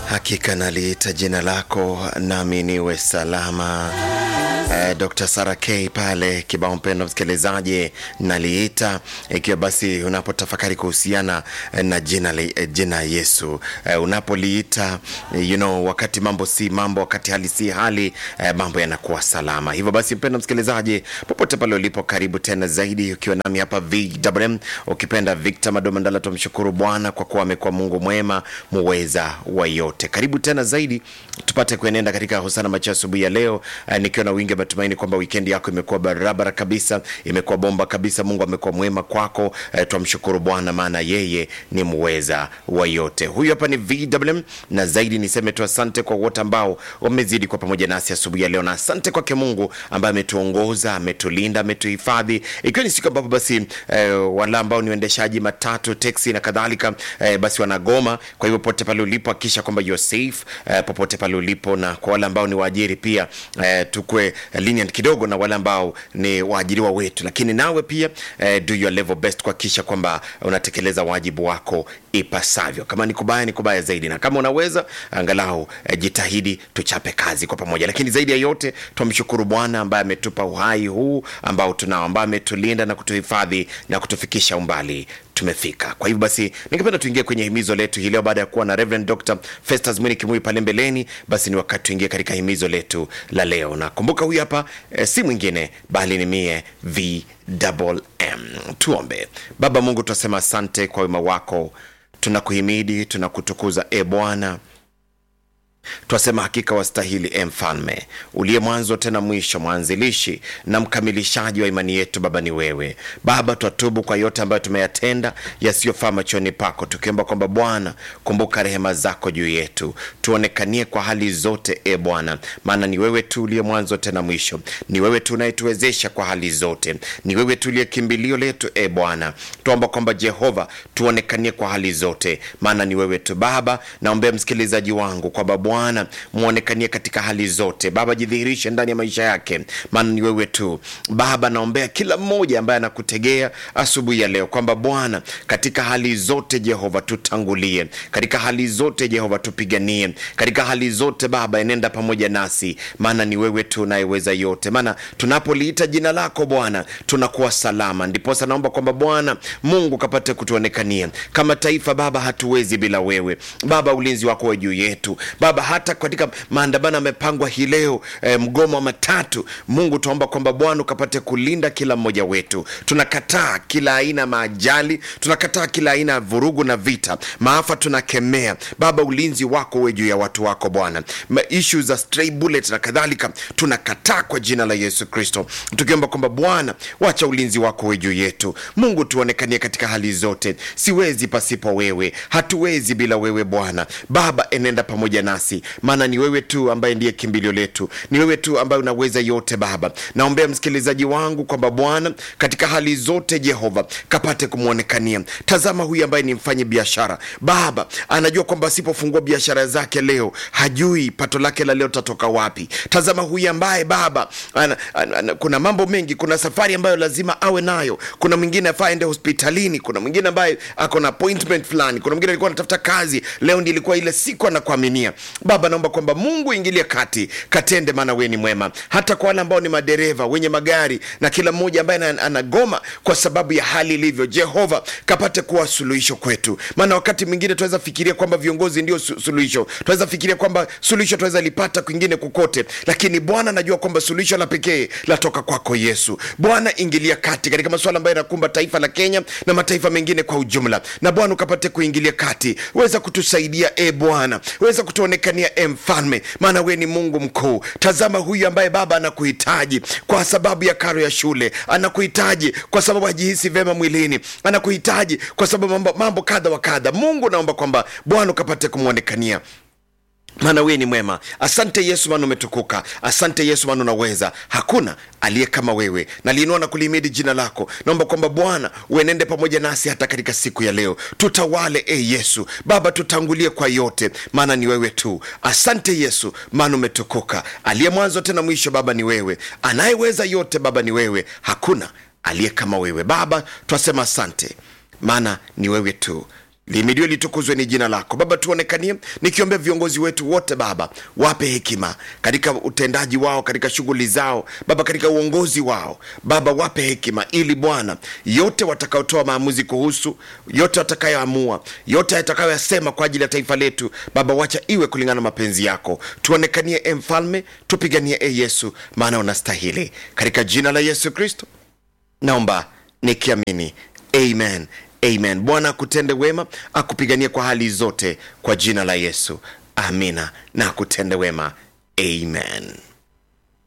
Hakika naliita jina lako nami niwe salama. Eh, Dr. Sara K pale kibao, mpendo msikilizaji, naliita ikiwa basi unapotafakari kuhusiana eh, na jina, li- eh, jina Yesu eh, unapoliita eh, you know, wakati mambo si mambo, wakati hali si hali eh, mambo yanakuwa salama. Hivyo basi, mpendo msikilizaji, popote pale ulipo, karibu tena zaidi, ukiwa nami hapa VMM, ukipenda Victor Madomandala. Tumshukuru Bwana kwa kuwa amekuwa Mungu mwema muweza wa yote. Karibu tena zaidi, tupate kuenenda katika hosana macho asubuhi ya leo eh, nikiwa na wingi wa matumaini kwamba wikendi yako imekuwa barabara kabisa, imekuwa bomba kabisa. Mungu amekuwa mwema kwako. Eh, twamshukuru Bwana maana yeye ni muweza wa yote. Huyu hapa ni VMM, na zaidi niseme tu asante kwa wote ambao wamezidi kwa pamoja nasi asubuhi ya leo, na asante kwake Mungu ambaye ametuongoza, ametulinda, ametuhifadhi, ikiwa ni siku ambapo basi eh, wale ambao ni waendeshaji matatu, teksi na kadhalika eh, basi wanagoma. Kwa hivyo popote pale ulipo hakikisha kwamba you're safe eh, popote pale ulipo, na kwa wale ambao ni waajiri pia eh, tukwe lenient kidogo na wale ambao ni waajiriwa wetu, lakini nawe pia eh, do your level best kuhakikisha kwamba unatekeleza wajibu wako ipasavyo. Kama ni kubaya ni kubaya zaidi, na kama unaweza angalau eh, jitahidi tuchape kazi kwa pamoja. Lakini zaidi ya yote twamshukuru Bwana ambaye ametupa uhai huu ambao tunao, ambaye ametulinda na kutuhifadhi na kutufikisha umbali tumefika. Kwa hivyo basi, ningependa tuingie kwenye himizo letu hii leo, baada ya kuwa na Reverend Dr. Festus Mwini Kimui pale mbeleni, basi ni wakati tuingie katika himizo letu la leo, na kumbuka huyu hapa eh, si mwingine bali ni mie VMM. Tuombe. Baba Mungu, tunasema asante kwa wema wako, tunakuhimidi, tunakutukuza e Bwana twasema hakika wastahili e mfalme uliye mwanzo tena mwisho mwanzilishi na mkamilishaji wa imani yetu baba ni wewe baba twatubu kwa yote ambayo tumeyatenda yasiyofaa machoni pako tukiomba kwamba bwana kumbuka rehema zako juu yetu tuonekanie kwa hali zote e bwana maana ni wewe tu uliye mwanzo tena mwisho ni wewe tu unayetuwezesha kwa hali zote ni wewe tu uliye kimbilio letu e bwana tuomba kwamba jehova tuonekanie kwa hali zote maana ni wewe tu baba naombea msikilizaji wangu kwamba bwana muonekanie katika hali zote baba jidhihirishe ndani ya maisha yake maana ni wewe tu baba naombea kila mmoja ambaye anakutegea asubuhi ya leo kwamba bwana katika hali zote jehova tutangulie katika hali zote jehova tupiganie katika hali zote baba enenda pamoja nasi maana ni wewe tu unayeweza yote maana tunapoliita jina lako bwana tunakuwa salama ndiposa naomba kwamba bwana mungu kapate kutuonekania kama taifa baba hatuwezi bila wewe baba ulinzi wako we juu yetu baba hata katika maandamano yamepangwa hii leo eh, mgomo wa matatu mungu tunaomba kwamba bwana ukapate kulinda kila mmoja wetu tunakataa kila aina ya maajali tunakataa kila aina ya vurugu na vita maafa tunakemea baba ulinzi wako uwe juu ya watu wako bwana Ma- ishu za stray bullet na kadhalika tunakataa kwa jina la yesu kristo tukiomba kwamba bwana wacha ulinzi wako uwe juu yetu mungu tuonekanie katika hali zote siwezi pasipo wewe hatuwezi bila wewe bwana baba enenda pamoja nasi maana ni wewe tu ambaye ndiye kimbilio letu ni wewe tu ambaye unaweza yote baba naombea msikilizaji wangu kwamba bwana katika hali zote jehova kapate kumwonekania tazama huyu ambaye ni mfanyi biashara baba anajua kwamba asipofungua biashara zake leo hajui pato lake la leo tatoka wapi tazama huyu ambaye baba ana, ana, ana, kuna mambo mengi kuna safari ambayo lazima awe nayo kuna mwingine afaa aende hospitalini kuna mwingine ambaye ako na appointment fulani kuna mwingine alikuwa anatafuta kazi leo ndi ilikuwa ile siku anakuaminia baba naomba kwamba mungu ingilie kati katende maana wewe ni mwema hata kwa wale ambao ni madereva wenye magari na kila mmoja ambaye ana- anagoma kwa sababu ya hali ilivyo jehova kapate kuwa suluhisho kwetu maana wakati mwingine tunaweza fikiria kwamba viongozi ndio su- suluhisho tunaweza fikiria kwamba suluhisho tunaweza lipata kwingine kukote lakini bwana najua kwamba suluhisho la pekee latoka kwako yesu bwana ingilia kati katika masuala ambayo yanakumba taifa la kenya na mataifa mengine kwa ujumla na bwana ukapate kuingilia kati weza kutusaidia e bwana weza kutuonekania e mfalme maana we ni mungu mkuu tazama huyu ambaye baba anakuhitaji kwa sababu ya karo ya shule anakuhitaji kwa sababu hajihisi vema mwilini anakuhitaji kwa sababu mambo, mambo kadha wa kadha mungu naomba kwamba bwana ukapate kumwonekania maana wewe ni mwema asante yesu maana umetukuka asante yesu maana unaweza hakuna aliye kama wewe naliinua na kulihimidi jina lako naomba kwamba bwana uenende pamoja nasi hata katika siku ya leo tutawale e yesu baba tutangulie kwa yote maana ni wewe tu asante yesu maana umetukuka aliye mwanzo tena mwisho baba ni wewe anayeweza yote baba ni wewe hakuna aliye kama wewe baba twasema asante maana ni wewe tu limidiwe litukuzwe ni jina lako baba tuonekanie nikiombea viongozi wetu wote baba wape hekima katika utendaji wao katika shughuli zao baba katika uongozi wao baba wape hekima ili bwana yote watakaotoa maamuzi kuhusu yote watakayoamua yote yatakayoyasema kwa ajili ya taifa letu baba wacha iwe kulingana na mapenzi yako tuonekanie e mfalme tupiganie e yesu maana unastahili katika jina la yesu kristo naomba nikiamini amen amen bwana akutende wema akupiganie kwa hali zote kwa jina la yesu amina na akutende wema amen